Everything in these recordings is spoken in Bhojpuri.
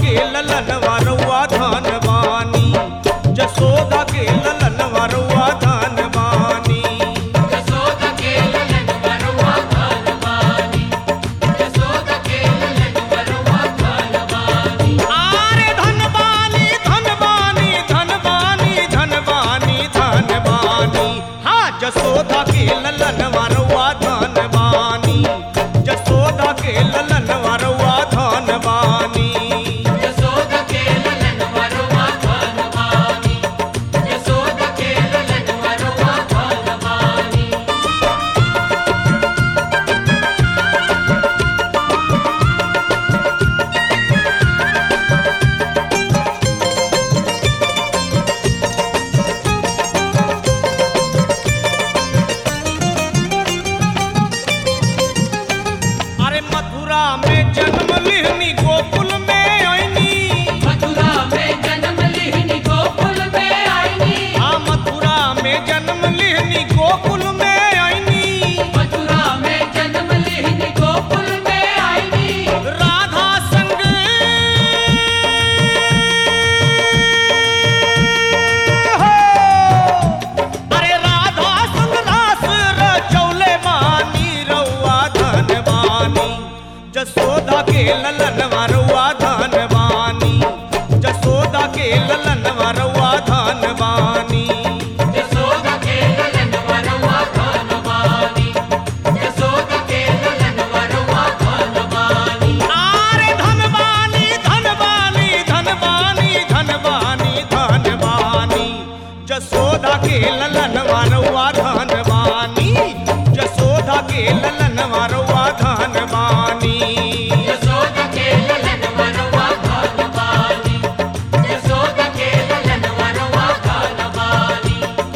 के ललन वरुआ धन बानी जसोदा के ललन वरुआ धन बानी यशोदा के ललन वरुआ धन बानी यशोदा के ललन वरुआ धन बानी आरे धनबानी धनबानी धनबानी धनबानी धनबानी हाँ जसोदा के ललन वरुआ धनबानी जसोदा के ललन वरुआ धनबानी यशोदा के ललन वरुआ धन बानी यशोदा के ललन वरुआ धन बानी अरे मथुरा में जन्म लिहनी गोकुल में आईनी मथुरा में जन्म लिहनी गोकुल में आईनी हाँ मथुरा में जन्म लिहनी गोकुल में आईनी मथुरा में जन्म लिहनी गोकुल में आईनी राधा संग हो अरे राधा संग रास रचौले बानी रउआ धन बानी जसोदा के ललन वरुआ धन बानी जसोदा के ललन वरुआ धन बानी यशोदा के ललन वरुआ धन बानी यशोदा के ललन वरुआ धन बानी आरे धनबानी धनबानी धनबानी धनबानी धनबानी जसोदा के ललन वरुआ धनबानी जसोदा के ललन वरुआ धनबानी यशोदा के ललन वरुआ धन बानी यशोदा के ललन वरुआ धन बानी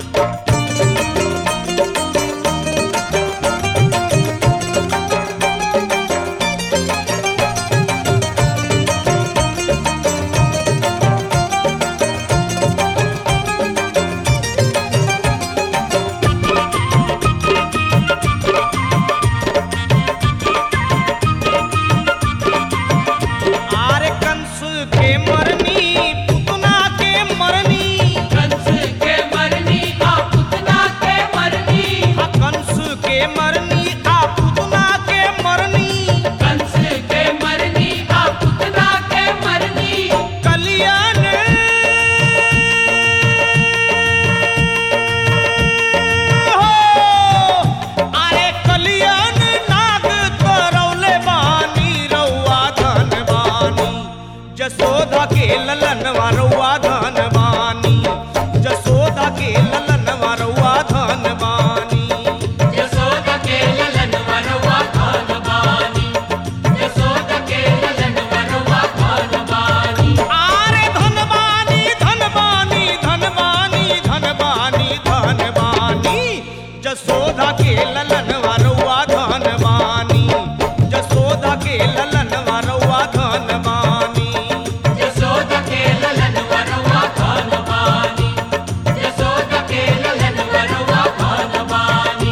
आरे कंस के मरनी पुतना के मरनी कंस के मरनी आ पुतना के मरनी हाँ, कंस के मरनी आ पुतना के मरनी कंस के मरनी आ पुतना के मरनी कल्याण हो अरे कल्याण नाग करौले बानी रउआ धन बानी जसोदा के ललन वरुआ धन बानी जसोदा के ललन वरुआ धन बानी यशोदा के ललन वरुआ धन बानी यशोदा के ललन वरुआ धन बानी आरे धनबानी धनबानी धनबानी धनबानी धनबानी जसोदा के ललन वरुआ धनबानी जसोदा के ललन वरुआ धनबानी यशोदा के ललन वरुआ धन बानी यशोदा के ललन वरुआ धन बानी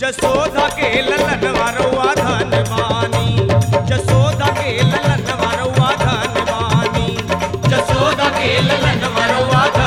जसोदा के ललन वरुआ धनवानी जसोदा के ललन वरुआ धनवानी जसोदा के ललन वरुआ